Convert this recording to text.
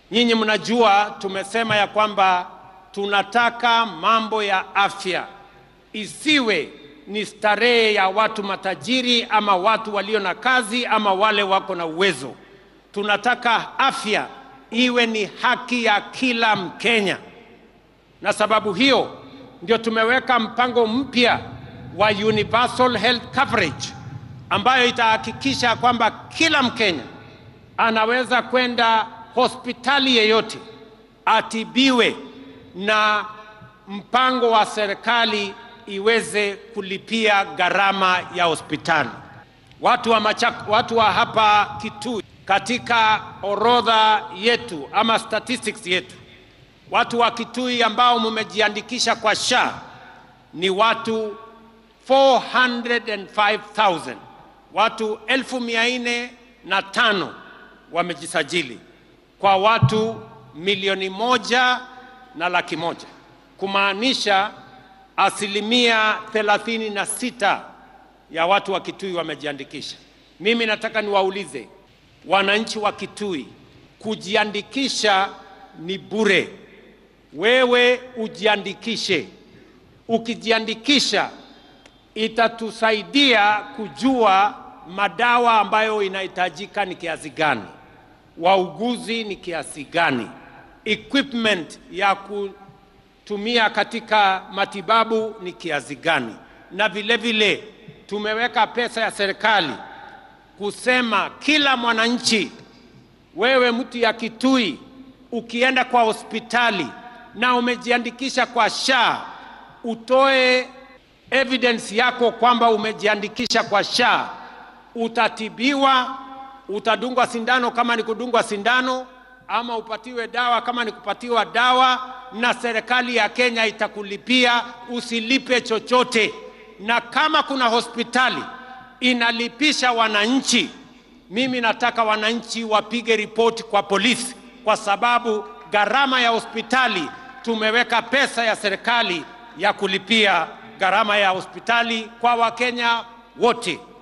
Nyinyi mnajua tumesema ya kwamba tunataka mambo ya afya isiwe ni starehe ya watu matajiri ama watu walio na kazi ama wale wako na uwezo. Tunataka afya iwe ni haki ya kila Mkenya, na sababu hiyo ndio tumeweka mpango mpya wa universal health coverage ambayo itahakikisha kwamba kila Mkenya anaweza kwenda hospitali yeyote atibiwe na mpango wa serikali iweze kulipia gharama ya hospitali. Watu wa, Machak, watu wa hapa Kitui katika orodha yetu ama statistics yetu, watu wa Kitui ambao mumejiandikisha kwa SHA ni watu 405,000 watu elfu mia nne na tano wamejisajili kwa watu milioni moja na laki moja kumaanisha asilimia thelathini na sita ya watu wa Kitui wamejiandikisha. Mimi nataka niwaulize wananchi wa Kitui, kujiandikisha ni bure. Wewe ujiandikishe. Ukijiandikisha itatusaidia kujua madawa ambayo inahitajika ni kiasi gani, wauguzi ni kiasi gani, equipment ya kutumia katika matibabu ni kiasi gani, na vile vile tumeweka pesa ya serikali kusema kila mwananchi, wewe mtu ya Kitui, ukienda kwa hospitali na umejiandikisha kwa SHA, utoe evidence yako kwamba umejiandikisha kwa SHA, utatibiwa, utadungwa sindano kama ni kudungwa sindano, ama upatiwe dawa kama ni kupatiwa dawa, na serikali ya Kenya itakulipia, usilipe chochote. Na kama kuna hospitali inalipisha wananchi, mimi nataka wananchi wapige ripoti kwa polisi, kwa sababu gharama ya hospitali tumeweka pesa ya serikali ya kulipia gharama ya hospitali kwa Wakenya wote.